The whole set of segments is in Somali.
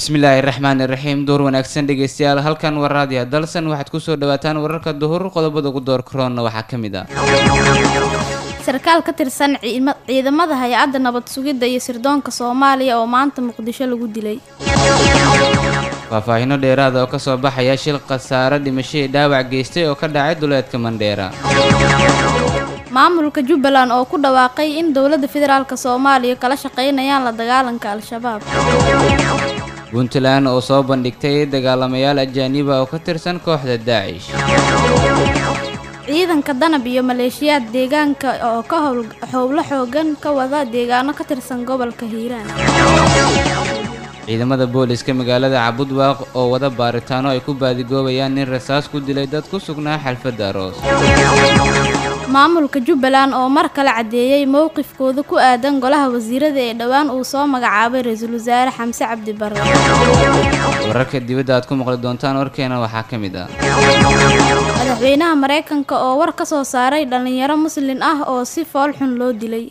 bismillaahi raxmaani raxiim duhur wanaagsan dhegeystayaal halkan waa raadiya dalsan waxaad kusoo dhawaataan wararka duhur qodobada ugu door karoonna waxaa ka mid ah sarkaal ka tirsan ciima- ciidamada hay-adda nabad sugidda iyo sirdoonka soomaaliya oo maanta muqdisho lagu dilay faahfaahino dheeraada oo kasoo baxaya shil khasaare dhimashadii dhaawac geystay oo ka dhacay duleedka mandheera maamulka jubbaland oo ku dhawaaqay in dowladda federaalk soomaaliya kala shaqaynayaan la dagaalanka al-shabaab puntland oo soo bandhigtay dagaalamayaal ajaaniba oo ka tirsan kooxda daacish ciidanka danab iyo maleeshiyaad deegaanka oo ka howl howlo xoogan ka wada deegaano ka tirsan gobolka hiiraan ciidamada booliska magaalada cabudwaaq oo wada baaritaano ay ku baadigoobayaan nin rasaas ku dilay dad ku sugnaa xalfadda aroos maamulka jubbaland oo mar kale caddeeyey mowqifkooda ku aadan golaha wasiirada ee dhowaan uu soo magacaabay ra-iisul wasaare xamse cabdi barre wararka dibadda aad ku maqli doontaan warkeena waxaa ka mid ah madaxweynaha maraykanka oo war ka soo saaray dhallinyaro muslin ah oo si fool xun loo dilay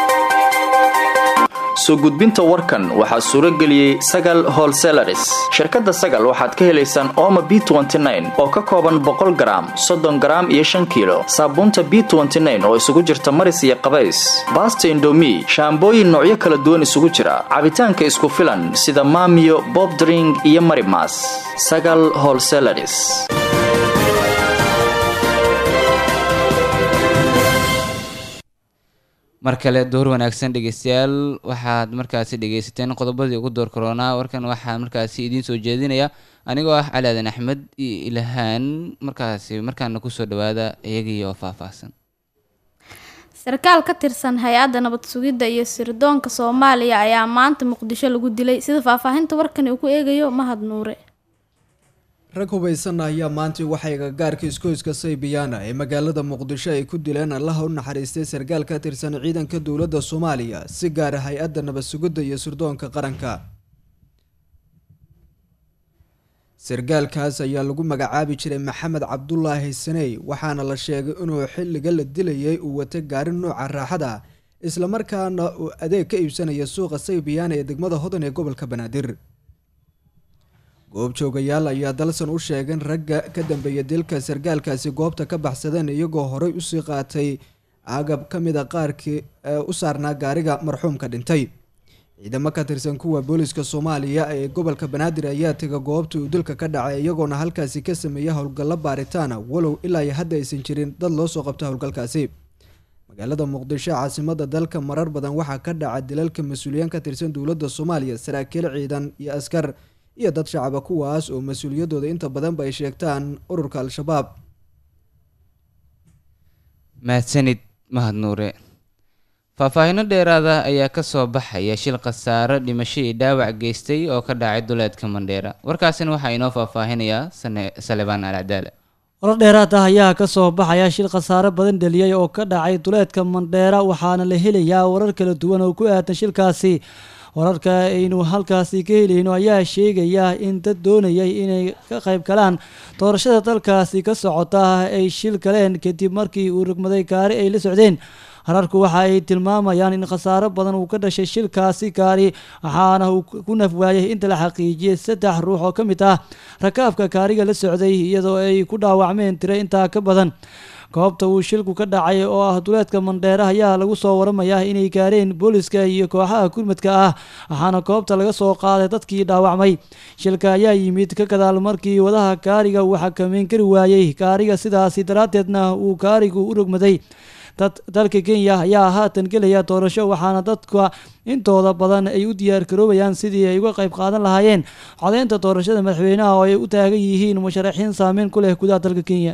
soo gudbinta warkan waxaa suuro geliyey sagal holselaris shirkadda sagal waxaad ka helaysaan ooma b oo ka kooban boqol garaam soddon garaam iyo shan kiilo saabuunta b oo isugu jirta maris iyo qabays baasta indomi shaambooyin noocyo kala duwan isugu jira cabitaanka isku filan sida maamiyo bobdring iyo marimas sagal holselaris mar kale duhur wanaagsan dhegeystayaal waxaad markaasi dhegeysateen qodobadii ugu door karoonaa warkan waxaa markaasi idiin soo jeedinaya anigoo ah cali aadan axmed iyo ilahaan markaasi markaana kusoo dhawaada iyagii oo faahfaahsan sarkaal ka tirsan hay-adda nabad sugidda iyo sirdoonka soomaaliya ayaa maanta muqdisho lagu dilay sida faahfaahinta warkani uu ku eegayo mahad nuure rag hubaysan ayaa maantii waxay gagaarka iskoyska saybiyaana ee magaalada muqdisho ay ku dileen allaha u naxariistay sarkaal ka tirsan ciidanka dowladda soomaaliya si gaara hay-adda nabad sugidda iyo sirdoonka qaranka sarkaalkaas ayaa lagu magacaabi jiray maxamed cabdulaahi saney waxaana la sheegay inuu xilliga la dilayay uu watay gaari nuuca raaxada islamarkaana uu adeeg ka iibsanaya suuqa saybiyaana ee degmada hodan ee gobolka banaadir goobjoogayaal ayaa dalsan u sheegeen ragga ka dambeeya dilka sarkaalkaasi goobta ka baxsadeen iyagoo horey usii qaatay agab ka mid a qaarkii ee u saarnaa gaariga marxuumka dhintay ciidamo ka tirsan kuwa booliska soomaaliya ee gobolka banaadir ayaa tega goobta uu dilka ka dhacay iyagoona halkaasi ka sameeya howlgallo baaritaana walow ilaa iyo hadda aysan jirin dad loo soo qabta howlgalkaasi magaalada muqdisho caasimada dalka marar badan waxaa ka dhaca dilalka mas-uuliyiin ka tirsan dowladda soomaaliya saraakiil ciidan iyo askar iyo dad shacaba kuwaas oo mas-uuliyadooda inta badanba ay sheegtaan ururka al-shabaab mahadsanid mahad nuure faahfaahino dheeraada ayaa kasoo baxaya shil khasaare dhimashadii dhaawac geystay oo ka dhacay duleedka mandheera warkaasina waxaa inoo faahfaahinayaa sane salebaan alcadaale warar dheeraad ah ayaa ka soo baxaya shil khasaare badan dheliyey oo ka dhacay duleedka mandheera waxaana la helayaa warar kala duwan oo ku aadan shilkaasi wararka aynu halkaasi ka helayno ayaa sheegaya in dad doonayay inay ka qayb galaan doorashada dalkaasi ka socota ay shil galeen kadib markii uu rugmaday gaari ay la socdeen hararku waxa ay tilmaamayaan in khasaaro badan uu ka dhashay shilkaasi gaari waxaana uu ku naf waayay inta la xaqiijiyey saddex ruux oo ka mid ah rakaabka gaariga la socday iyadoo ay ku dhaawacmeen tiro intaa ka badan goobta uu shilku ka dhacay oo ah duleedka mandheera ayaa lagu soo waramayaa inay gaareen booliska iyo kooxaha gurmadka ah waxaana goobta laga soo qaaday dadkii dhaawacmay shilka ayaa yimid ka gadaal markii wadaha gaariga uu xakameyn kari waayey gaariga sidaasi daraaddeedna uu gaarigu u rogmaday dad dalka kenya ayaa haatan gelaya doorasho waxaana dadka intooda badan ay u diyaar garoobayaan sidii ay uga qayb qaadan lahaayeen codeynta doorashada madaxweynaha oo ay u taagan yihiin musharaxiin saameyn ku leh gudaha dalka kenya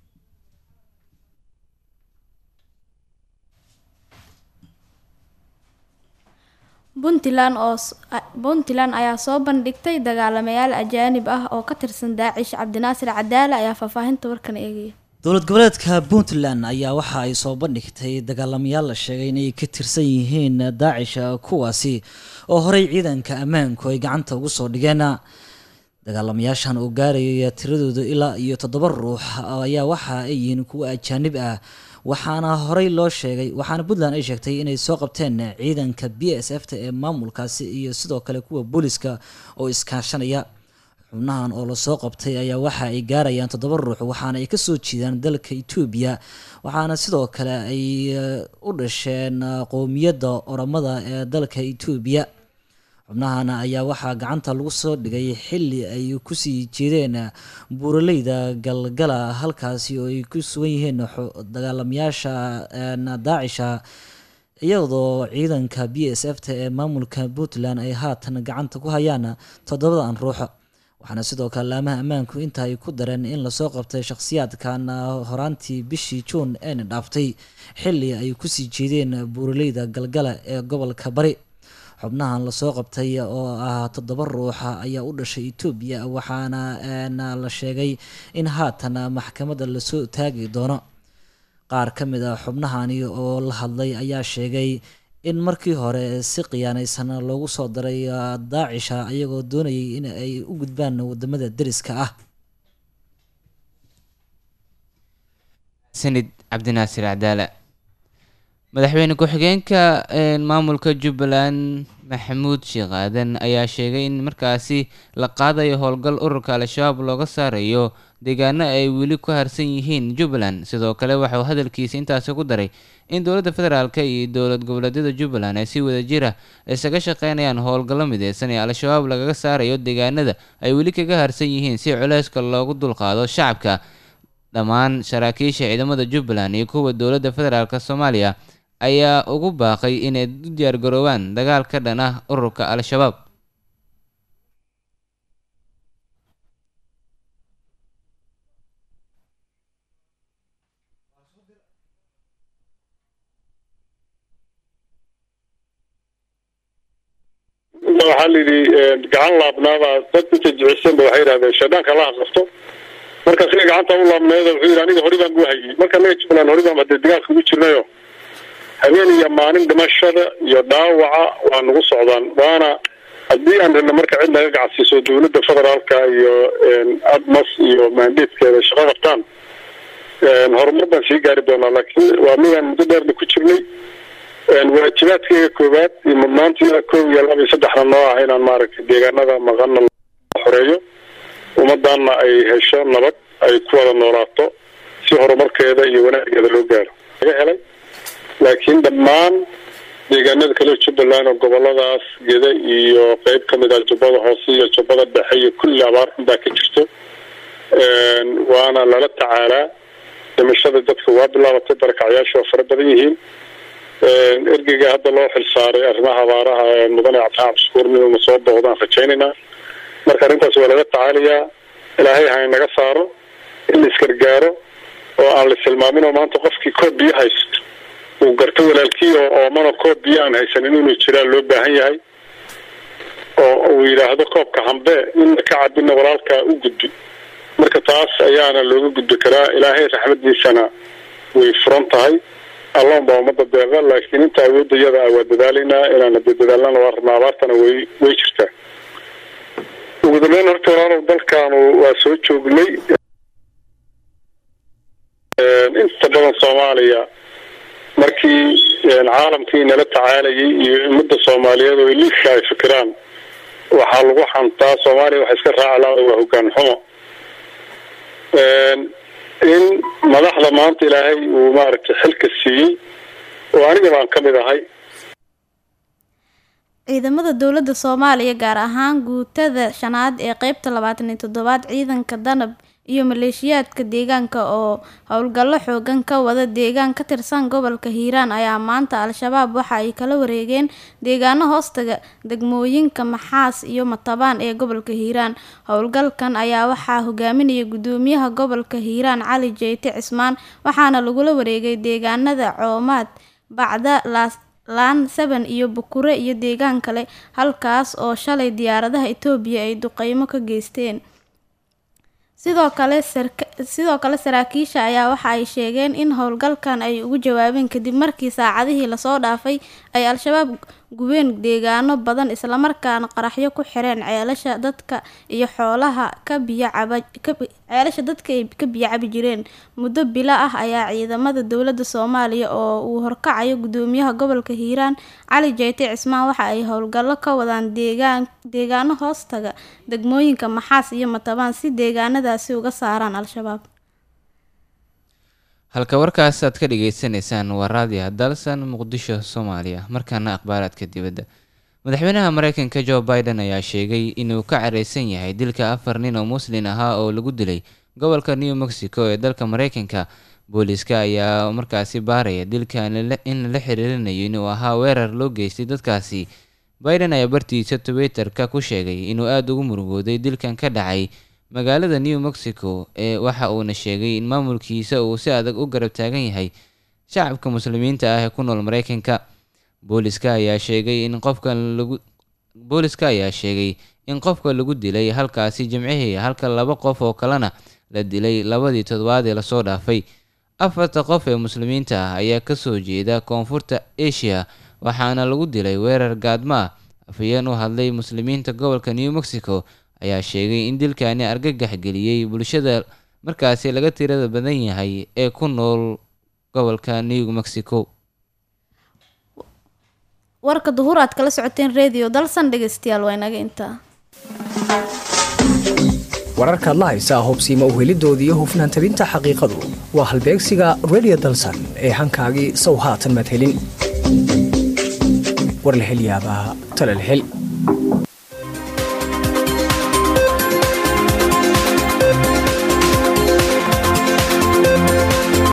puntland oo puntland ayaa soo bandhigtay dagaalamayaal ajaanib ah oo ka tirsan daacish cabdinaasir cadaale ayaa faahfaahinta warkan eegaya dowlad goboleedka puntland ayaa waxa ay soo bandhigtay dagaalamayaal la sheegay inay ka tirsan yihiin daacisha kuwaasi oo horey ciidanka ammaanku ay gacanta ugu soo dhigeen dagaalamayaashan oo gaaraya tiradooda ilaa iyo toddoba ruux ayaa waxa ay yihiin kuwa ajaanib ah waxaana horey loo sheegay waxaana puntland ay sheegtay inay soo qabteen ciidanka b s f ta ee maamulkaasi iyo sidoo kale kuwa booliska oo iskaashanaya xubnahan oo lasoo qabtay ayaa waxa ay gaarayaan toddoba ruux waxaana ay kasoo jeedaan dalka etoobiya waxaana sidoo kale ay u dhasheen qowmiyadda oramada ee dalka etoobiya xubnahana ayaa waxaa gacanta lagu soo dhigay xili ay kusii jeedeen buuraleyda galgala halkaasi oo ay ku sugan yihiin dagaalamayaasha daacisha iyadoo ciidanka b s f ta ee maamulka puntland ay haatan gacanta ku hayaan toddobadan ruux waxaana sidoo kale laamaha ammaanku inta ay ku dareen in lasoo qabtay shakhsiyaadkan horaantii bishii juun eena dhaaftay xili ay kusii jeedeen buuraleyda galgala ee gobolka bari xubnahan lasoo qabtay oo ah toddoba ruuxa ayaa u dhashay etoobiya waxaana la sheegay in haatan maxkamadda lasoo taagi doono qaar ka mid a xubnahani oo la hadlay ayaa sheegay in markii hore si khiyaanaysan loogu soo daray daacisha ayagoo doonayay in ay u gudbaan wadamada deriska ah sanid cabdinaasir cadaala madaxweyne ku-xigeenka maamulka jubbaland maxamuud sheekh aadan ayaa sheegay in markaasi la qaadayo howlgal ururka al-shabaab looga saarayo deegaano ay weli ku harsan yihiin jubbaland sidoo kale waxauu hadalkiisa intaasi ku daray in dowladda federaalk iyo dowlad goboleedyada jubbaland ay si wada jira isaga shaqeynayaan howlgallo mideysan ee al-shabaab lagaga saarayo deegaanada ay weli kaga harsan yihiin si culeyska loogu dulqaado shacabka dhammaan saraakiisha ciidamada jubbaland iyo kuwa dowladda federaalk soomaaliya ayaa ugu baaqay inay u diyaargaroobaan dagaal ka dhan ah ururka al-shabaab waxaa la yidhi gacan laabnaabaa dad inta jicisanba waxay yidhahdeen shayddaanka la aqafto marka siga gacanta u laabneeda wuxuu yidhi aniga hori baan gu hayay marka anaga jubbaland hori baan hadee dagaalka ugu jirnayo habeen iyo maalin dhimashada iyo dhaawaca waa nagu socdaan waana haddii aan rabna marka cid naga gacsiiso dowladda federaalka iyo admas iyo maandeedkeeda shaqo qabtaan horumar baan sii gaari doonaa laakiin waa midaan muddo dheerna ku jirnay waajibaadkeyga koowaad iyo mudnaantiina koob iyo laba iyo saddexna noo ah inaan maaragtay deegaanada maqana xoreeyo ummadana ay hesho nabad ay ku wada noolaato si horumarkeeda iyo wanaageeda loo gaaro laga helay laakiin dhammaan deegaanada kale jubbaland oo goboladaas geda iyo qeyb kamid ah jubbada hoose iyo jubbada dhexe iyo kulli abaar xunbaa ka jirto waana lala tacaalaa dhimashada dadka waa bilaabatay barakacyaasha waa fara badan yihiin ergeyga hadda loo xilsaaray arrimaha abaaraha mudane cabdixaan cabdishukuur inuu soo booqdaan rajaynaynaa marka arrintaas waa laga tacaalayaa ilaahay ha inaga saaro in la isgargaaro oo aan la tilmaamin oo maanta qofkii koob biyo haysto uu garto walaalkii oo oomana koob biyo aan haysanin inuu jiraan loo baahan yahay oo uu yidhaahdo koobka hambe inna ka cabina walaalkaa u gudbi marka taas ayaana looga gudbi karaa ilaahay raxmadiisana way furan tahay allahun baa ummadda deeqa laakiin inta awoodda iyada ah waa dadaalaynaa inaan hadee dadaalnana waa rabnaa abaartana way way jirtaa ugu dambeyn horta walaalow dalkaanu waa soo joognay inta badan soomaaliya markii caalamkii nala tacaalayay iyo ummadda soomaaliyeed oo liidka ay fikiraan waxaa lagu xantaa soomaaliya waxa iska raaci laada waa hogaan xumo in madaxda maanta ilaahay uu maaragtay xilka siiyey oo aniga baan ka mid ahay ciidamada dowladda soomaaliya gaar ahaan guutada shanaad ee qeybta labaatan iyo toddobaad ciidanka danab iyo maleeshiyaadka deegaanka oo howlgallo xoogan ka wada deegaan ka tirsan gobolka hiiraan ayaa maanta al-shabaab waxa ay kala wareegeen deegaano hoostaga degmooyinka maxaas iyo matabaan ee gobolka hiiraan howlgalkan ayaa waxaa hogaaminaya gudoomiyaha gobolka hiiraan cali jeyte cismaan waxaana lagula wareegay deegaanada coomaad bacda laas laan saban iyo bukure iyo deegaan kale halkaas oo shalay diyaaradaha itoobiya ay duqeymo ka geysteen sidoo kale sidoo kale saraakiisha ayaa waxa ay sheegeen in howlgalkan ay ugu jawaabeen kadib markii saacadihii lasoo dhaafay ay al-shabaab gubeen deegaano badan islamarkaana qaraxyo ku xireen ceelasha dadka iyo xoolaha ka biyo caba ceelasha dadka ay ka biyo cabi jireen muddo bilo ah ayaa ciidamada dowladda soomaaliya oo uu horkacayo gudoomiyaha gobolka hiiraan cali jeyte cismaan waxa ay howlgallo ka wadaan deegaan deegaano hoostaga degmooyinka maxaas iyo matabaan si deegaanadaasi uga saaraan al-shabaab halka warkaas aad ka dhageysaneysaan waa raadiya dalsan muqdisho soomaaliya markaana akhbaaraadka dibadda madaxweynaha mareykanka joe biden ayaa sheegay inuu ka careysan yahay dilka afar nin oo muslin ahaa oo lagu dilay gobolka new mexico ee dalka mareykanka booliiska ayaa markaasi baaraya dilkan in lala xiriirinayo inuu ahaa weerar loo geystay dadkaasi biden ayaa bartiisa twitterka ku sheegay inuu aada ugu murugooday dilkan ka dhacay magaalada new mexico ee waxa uuna sheegay in maamulkiisa uu si adag u garab taagan yahay shacabka muslimiinta ah ee ku nool mareykanka booliska ayaa sheegay in qofka lagu booliska ayaa sheegay in qofka lagu dilay halkaasi jimcihii halka laba qof oo kalena la dilay labadii toddobaad ee lasoo dhaafay afarta qof ee muslimiinta ah ayaa kasoo jeeda koonfurta asia waxaana lagu dilay weerar gaadmo ah afhayeen u hadlay muslimiinta gobolka new mexico ayaa sheegay in dilkani argagax geliyey bulshada markaasi laga tirada badan yahay ee ku nool gobolka new mexico warka duhur aad kala socoteen redio dalsan dhegeystayaal waa inaga intaa wararkaad la haysaa hubsiima uhelidoodii hufnaan tabinta xaqiiqadu waa halbeegsiga redio dalsan ee hankaagii sow haatan maad helin war la hel yaabaa tale la hel